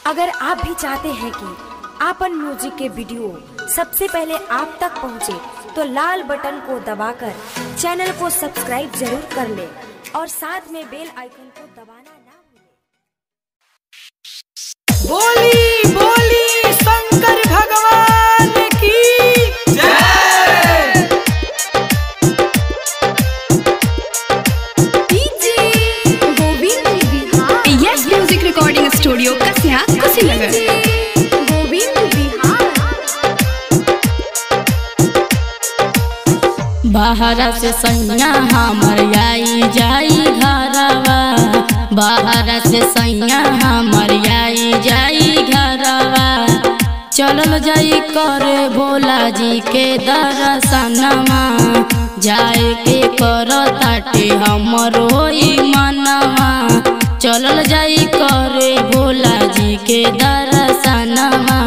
अगर आप भी चाहते हैं कि आपन म्यूजिक के वीडियो सबसे पहले आप तक पहुंचे, तो लाल बटन को दबाकर चैनल को सब्सक्राइब जरूर कर ले और साथ में बेल आइकन को दबाना ना भूलें। बोली बोली शंकर भगवान की जय yes music recording studio Kasia Kushinagar बाहर से सैया हमर आई जाई घरवा बाहर से सैया हमर आई जाई घरवा चलल जाई करे भोला जी के दर्शनमा जाए के कर ताटे हमरो ई मनवा चलल जाई करे भोला जी के दर्शनमा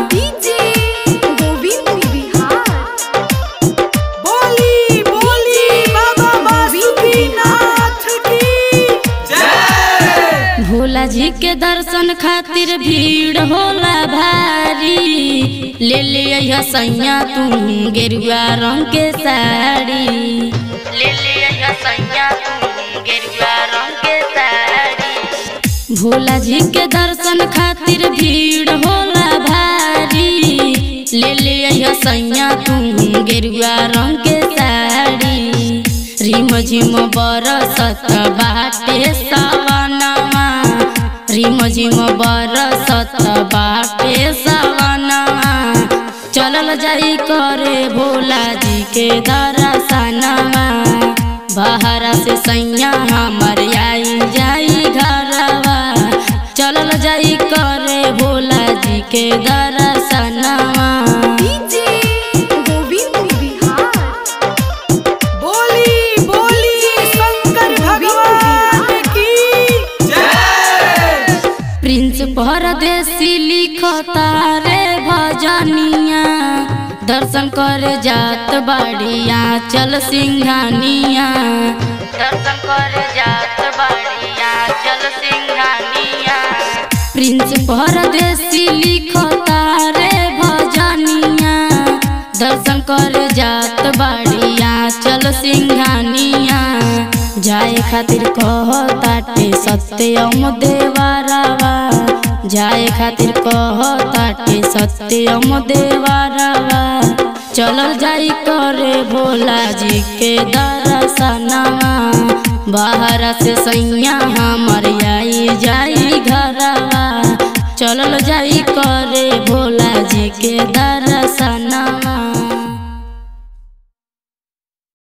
बोली बोली बाबा बासुकीनाथ की जय भोला जी के दर्शन खातिर भीड़ होला भारी ले ले अइहा सैया तू गेरुआ रंग के साड़ी ले ले अइहा सैया तू गेरुआ रंग के साड़ी भोला जी के दर्शन खातिर भीड़ होला भारी ले ले अइहा सैया तू गेरुआ रंग के साड़ी रिम झिम बरसत बाटे सवनवा रिम झिम बरसत बाटे सवनवा चलल जाई करे भोला जी के दर्शनवा बाहर से सैया हमर आई जाई घरवा चलल जाई करे भोला जी के दर्शनवा बोली बोली शंकर भगवान की जय प्रिंस परदेसी लिखता रे भजनिया दर्शन करे जात बाड़िया चल सिंघानिया दर्शन करे जात बाड़िया चल सिंघानिया प्रिंस परदेसी लिखता रे भजनिया दर्शन करे जात बाड़िया चल सिंघानिया जाए खातिर कहताटे सत्यम देवारावा जाए खातिर कहताटे सत्यम देवारावा चलल जाई करे भोला जी के दर्शनवा बाहर से सैया हमर आई जाई घरवा चलल जाई करे भोला जी के दर्शनवा